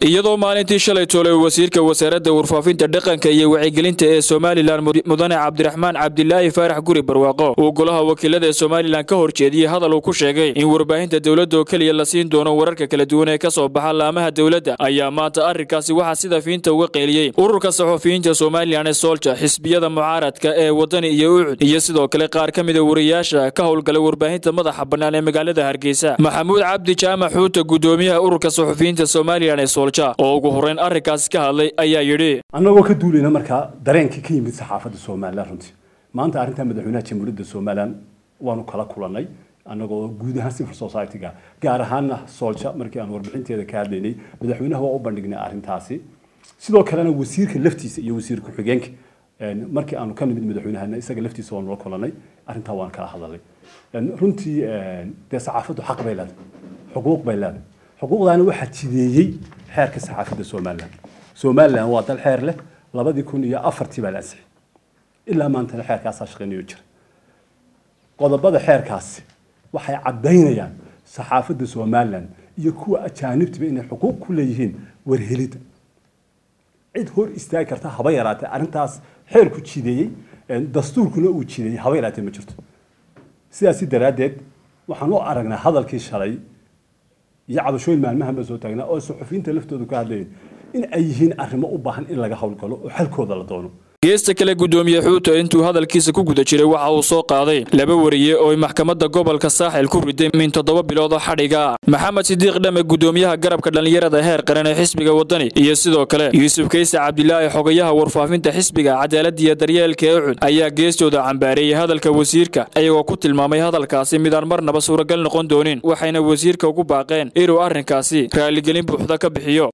iyadoo maalintii shalay toolay wasiirka wasaaradda warfaafinta dhaqanka iyo wacyigelinta ee somalilan mudane cabdiraxmaan cabdilaahi faarax guri barwaaqo uu golaha wakiilada ee somalilan ka horjeediyey hadal uu ku sheegay in warbaahinta dowladda oo keliya la siin doono wararka kala duwan ee ka soo baxa laamaha dowladda ayaa maanta arrinkaasi waxaa sida fiinta uga qeeliyey ururka saxufiyiinta somalilan ee soolja xisbiyada mucaaradka ee wadani iyo ucud iyo sidoo kale qaar ka mida wariyaasha ka howlgala warbaahinta madaxa bannaan ee magaalada hargeysa maxamuud cabdi jaamac xuuta gudoomiyaha ururka saxufiyiinta somalilan ee soolja oo ugu horreyn arrinkaasi ka hadlay ayaa yidhi annagoo ka duulayna markaa dareenkii ka yimid saxaafadda somalilan runtii maanta arrinta madaxweynaha jamhuuriyadda somalilan waanu kala kulannay annagoo guud ahaan civil society-ga gaar ahaanna soolja markii aan warbixinteeda ka hadlaynay madaxweynaha waa u bandhignay arrintaasi sidoo kalena wasiirka laftiisa iyo wasiir ku-xigeenka markii aanu ka nimid madaxweynahana isaga laftiisa waanu la kulannay arrintaa waan kala hadalnay runtii dee saxaafaddu xaq bay leedahay xuquuq bay leedahay xuquuqdaana waxaa jideeyey xeerka saxaafadda somalilan somalilan waa dal xeer leh labadii kun iyo afartii baa la ansixay ilaa maantana xeerkaasaa shaqeynayo jira qodobada xeerkaasi waxay caddaynayaan saxaafadda somalilan iyo kuwa ajaanibtiba inay xuquuq ku leeyihiin warhelidda cid hor istaagi karta haba yaraatee arrintaas xeerku jideeyey dastuurkuna uu jideeyey haba yaraatee ma jirto sidaasi daraaddeed waxaan u aragnaa hadalkii shalay iyo cabashooyin maalmahan baa soo taagnaa oo suxufiyiinta laftoodu ka hadlayeen in ay yihiin arrimo u baahan in laga howlgalo oo xalkooda la doono geesta kale gudoomiye xuuta intuu hadalkiisa ku guda jiray waxa uu soo qaaday laba wariye oo maxkamadda gobolka saaxil ku riday min toddoba bilood oo xadhiga ah maxamed sidiiq dhame gudoomiyaha garabka dhallinyarada heer qaran ee xisbiga wadani iyo sidoo kale yuusuf kayse cabdilaahi xogayaha warfaafinta xisbiga cadaaladda iyo daryeelka ee ucud ayaa geestooda cambaareeyey hadalka wasiirka iyagoo ku tilmaamay hadalkaasi midaan marnaba suuragal noqon doonin waxayna wasiirka ugu baaqeen inuu arrinkaasi raaligelin buuxda ka bixiyo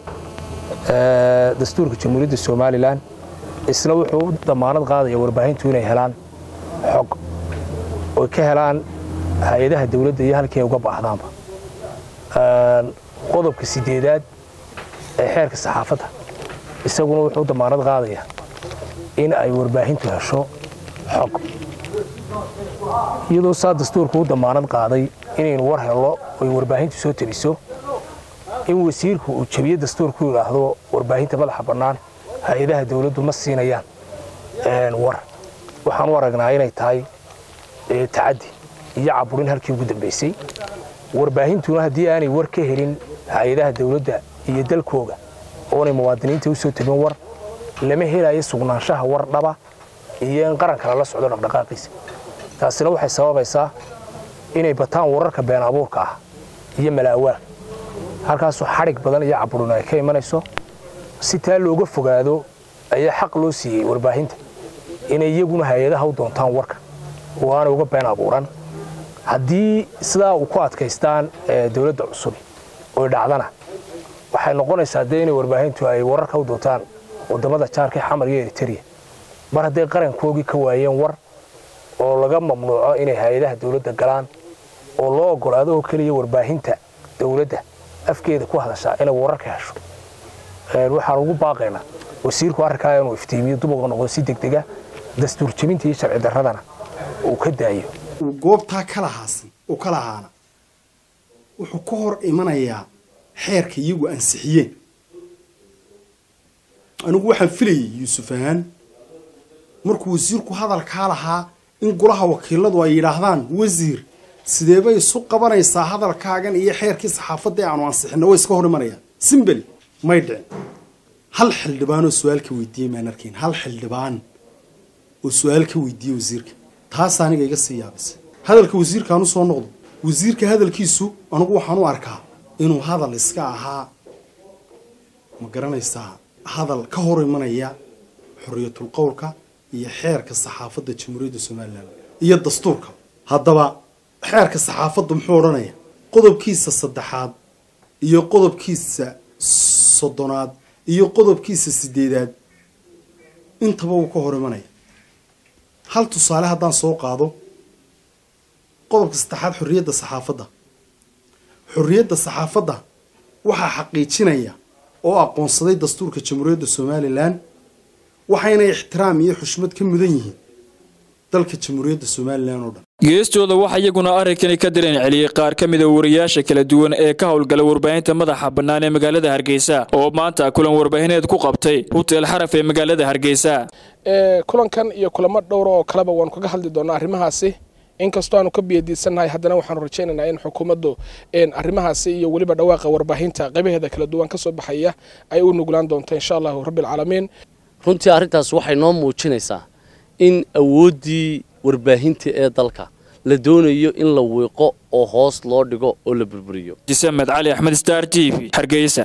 dastuurka jamhuuriyadda somalilan isna wuxuu u damaanad qaadaya warbaahintu inay helaan xog oy ka helaan hay-adaha dawladda iyo halkii ay uga baahdaanba qodobka sideedaad ee xeerka saxaafadda isaguna wuxuu u damaanad qaadaya in ay warbaahintu hesho xog iyadoo saa dastuurku u damaanad qaaday inaynu war hello oy warbaahintu soo teliso in wasiirku uu jabiye dastuurku yidhaahdo warbaahinta madaxa bannaan hay-adaha dawladdu ma siinayaan war waxaan u aragnaa inay tahay tacaddi iyo caburin halkii ugu dambaysay warbaahintuna haddii aanay war ka helin hay-adaha dawladda iyo dalkooga oonay muwaadiniinta u soo tegin war lama helayo sugnaanshaha war dhaba iyo in qaranka lala socdo dhaqdhaqaaqiisa taasina waxay sababaysaa inay bataan wararka been abuurka ah iyo malaawaal halkaasoo xadhig badan iyo caburin ay ka imanayso si taa looga fogaado ayaa xaq loo siiyey warbaahinta inay iyaguna hay-adaha u doontaan warka oo aanay uga been abuuran haddii sidaa uu ku adkaystaan dawladda cusub oy dhacdana waxay noqonaysaa dee inay warbaahintu ay wararka u doontaan wadamada jaarka xamar iyo eriteria mar hadday qarankoogii ka waayeen war oo laga mamnuuco inay hay-adaha dawladda galaan oo loo ogolaado oo keliya warbaahinta dawladda afkeeda ku hadashaa inay wararka hesho waxaan ugu baaqaynaa wasiirku arrinkaa inuu iftiimiyo dub uga noqdo si degdega dastuur jebinta iyo sharci darradana uu ka daayo uu goobtaa kalahaasan uu ka lahaana wuxuu ka hor imanayaa xeerka iyagu ansixiyeen anigu waxaan filayay yuusuf ahaan markuu wasiirku hadalkaa lahaa in golaha wakiiladu ay yidhaahdaan wasiir sideebay isu qabanaysaa hadalkaagan iyo xeerkii saxaafadda ee aanu ansixinna way iska hor imanayaan simbel may dhicin hal xildhibaanoo su-aal ka weydiiyey maan arkayn hal xildhibaan oo su-aal ka weydiiyey wasiirka taas aniga iga sii yaabisay hadalka wasiirkaan u soo noqdo wasiirka hadalkiisu anigu waxaan u arkaa inuu hadal iska ahaa ma garanaysaa hadal ka hor imanaya xoriyatul qowlka iyo xeerka saxaafadda jamhuuriyadda somalilan iyo dastuurka haddaba xeerka saxaafaddu muxuu odhanaya qodobkiisa saddexaad iyo qodobkiisa soddonaad iyo qodobkiisa sideedaad intaba wuu ka hor imanaya hal tusaale haddaan soo qaado qodobka saddexaad xorriyadda saxaafadda xorriyadda saxaafadda waxaa xaqiijinaya oo aqoonsaday dastuurka jamhuuriyadda somalilan waxayna ixtiraam iyo xushmad ka mudan yihiin dalka jamhuuriyadda somalilan oo dhan geestooda waxaa iyaguna arrinkani ka dareen celiyey qaar ka mida wariyaasha kala duwan ee ka howlgala warbaahinta madaxa bannaan ee magaalada hargeysa oo maanta kulan warbaahineed ku qabtay huteel xaraf ee magaalada hargeysa kulankan iyo kulamo dhowra oo kaleba waanu kaga hadli doonaa arrimahaasi inkastoo aanu ka biyadiisannahay haddana waxaanu rajaynaynaa in xukuumaddu arrimahaasi iyo weliba dhawaaqa warbaahinta qaybaheeda kala duwan ka soo baxaya ay u nuglaan doonto insha allahu rabbialcaalamiin runtii arrintaas waxay noo muujinaysaa in awooddii warbaahinta ee dalka la doonayo in la wiiqo oo hoos loo dhigo oo la burburiyo jisamed cali axmed star t v hargeysa